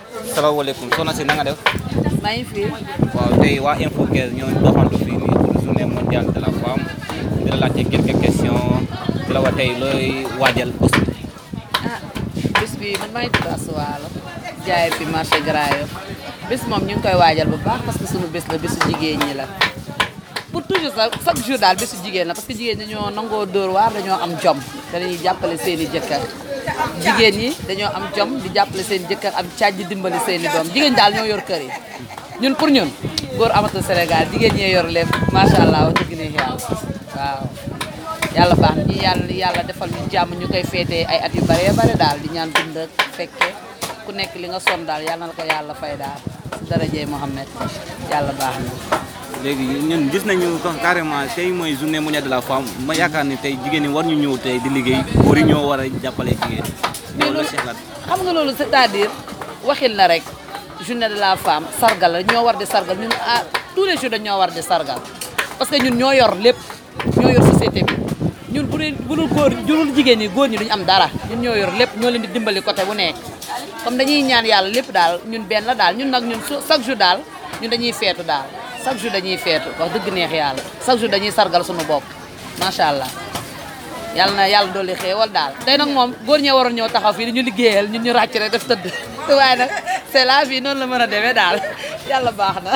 salaamaaleykum soxna si na nga def maa ngi fi waaw tey waa Info 15 ñoo doxantu fii nii pour journée mondiale de la femme di la laajte quelques questions di la wax tey looy waajal bés bi. ah bis bi man maa ngi tudd Asuwaalo jaay fi marché Grand Yoff bis moom ñu ngi koy waajal bu baax parce que sunu bés la bésu jigéen ñi la pour toujours sax chaque jour daal bésu jigéen la parce que jigéen ñi dañoo nangoo dóor waar dañoo am jom te dañuy jàppale seen i jëkkër jigéen ñi dañoo am jom di jàppale seen i jëkkër am caaj di dimbali seen i doom jigéen daal ñoo yor kër yi ñun pour ñun góor amatul Sénégal jigéen ñee yor lépp macha allah wax dëgg neex yàlla waaw yàlla baax na ñi yàlla yàlla defal ñu jàmm ñu koy féetee ay at yu bare bare daal di ñaan dund ak fekke ku nekk li nga son daal yàlla na la ko yàlla fay daal si darajey Mohamed yàlla baax na léegi ñun gis nañu ko carrément tey mooy journée mondiale de la femme ma yaakaar ni tey jigéen ñi war ñu ñëw tey di liggéey góor yi ñoo war a jàppale jigéen mais loolu la loolu si xalaat. xam nga loolu c'est-à-dire waxil na rek journée de la femme sargal la ñoo war di sargal ñun ah tous les jours dañoo war di sargal parce que ñun ñoo yor lépp ñoo yor société bi ñun bu dee bu dul góor bu dul jigéen ñi góor ñi duñu am dara ñun ñoo yor lépp ñoo leen di dimbali côté bu nekk comme dañuy ñaan yàlla lépp daal ñun benn la daal ñun nag ñun su- chaque jour daal ñun dañuy feetu daal chaque jour dañuy feetu wax dëgg neex yàlla chaque jour dañuy sargal suñu bopp macha allah yàlla na yàlla dolli xéewal daal tey nag moom góor ñee waroon ñëw taxaw fii di ñu liggéeyal ñun ñu ràcc rek def tëdd waaye nag c'est la vie noonu la mën a demee daal yàlla baax na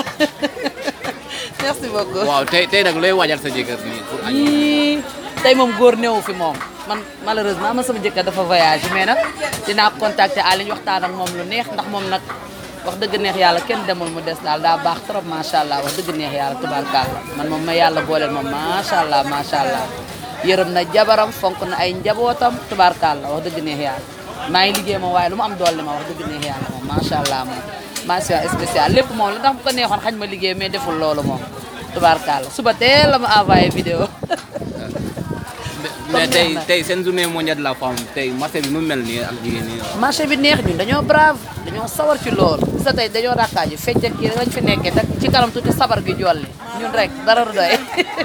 merci beaucoup. waaw tey tey nag looy waajal sa jëkkër nii pour añ. yii tey moom góor newu fi moom man malheureusement man sama jëkkër dafa voyage mais nag dinaa contacter Aliou ñu waxtaan ak moom lu neex ndax moom nag wax dëgg neex yàlla kenn demul mu des daal daa baax trop macha allah wax dëgg neex yàlla tubaarkàlla man moom ma yàlla booleel moom macha allah macha allah yërëm na jabaram fonk na ay njabootam tubaarkàlla wax dëgg neex yàlla maa ngi liggéey moom waaye lu mu am doole ma wax dëgg neex yàlla moom macha allah moom mention spéciale lépp moom la ndax bu ko neexoon xañ ma liggéey mais deful loolu moom tubaarkàlla suba teel la ma envoyé vidéo mais tey tey seen journée mondiale de la femme tey marché bi nu mel nii ak jigéen ñi. marché bi neex ñun dañoo brave dañoo sawar ci loolu gis nga tey dañoo rakkaaju fecc ak kii rek lañ fi nekkee te ci kanam tuuti sabar gi jolli ñun rek dara du doy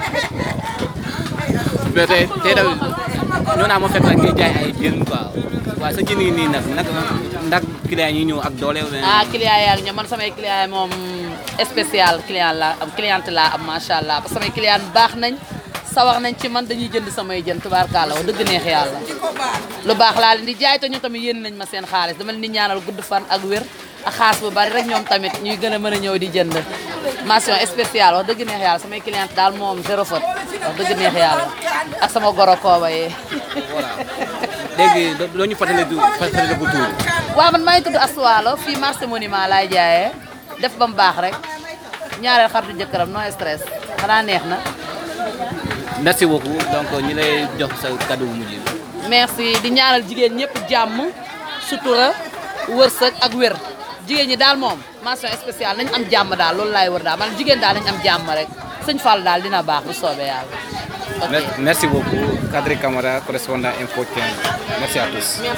mais tey tey tamit ñoo naa ma fekk rek ngay jaay ay jën quoi waaye sa jën yi nii nag nag ndax client yi ñëw ak doole. ah client yàlla ñoom man samay client yi moom spécial client la am cliente la am macha allah parce que samay client baax nañ sawar nañ ci man dañuy jënd samay jën tubaarkàlla wax dëgg neex yàlla lu baax laa leen di jaay te ñu tamit yéen nañ ma seen xaalis dama leen di ñaanal gudd fan ak wér ak xaalis bu bari rek ñoom tamit ñuy gën a mën a ñëw di jënd mention spéciale wax dëgg neex yàlla samay cliente daal moom zéro faute wax dëgg neex yàlla ak sama goro kooba yee voilà léegi loo ñu fàttali du fàttali ko tuur. waaw man maa ngi tudd Aswaalo fii marché monument laay jaayee def ba mu baax rek ñaareel xaritu jëkkëram no stress xanaa neex na merci beaucoup donc ñi lay jox sa cadeau bu mujj bi. merci di ñaanal jigéen ñëpp jàmm sutura wërsëg ak wér jigéen ñi daal moom mention spéciale nañ am jàmm daal loolu laay wër daal man jigéen daal nañ am jàmm rek sëñ Fall daal dina baax bu soobee yàlla ok merci beaucoup Kadri Camara correspondant Info 15 merci à tous.